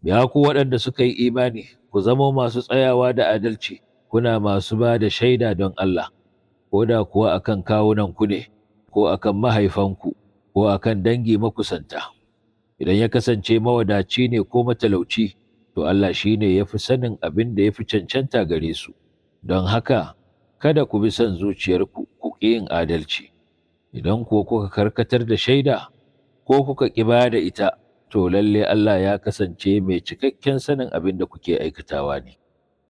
Ya ku waɗanda suka yi imani, ku zama masu tsayawa da adalci, kuna masu ba da shaida don Allah, ko da kuwa akan kawunanku ne, ko akan mahaifanku, ko akan dangi makusanta. Idan ya kasance mawadaci ne ko matalauci, to Allah shi ne ya fi sanin abin da ya fi cancanta gare su, don haka kada ku bi son zuciyarku ku ƙi yin adalci. Idan ko kuka karkatar da shaida, ko kuka ƙi ba da ita, to lalle Allah ya kasance mai cikakken sanin abin da kuke aikatawa ne.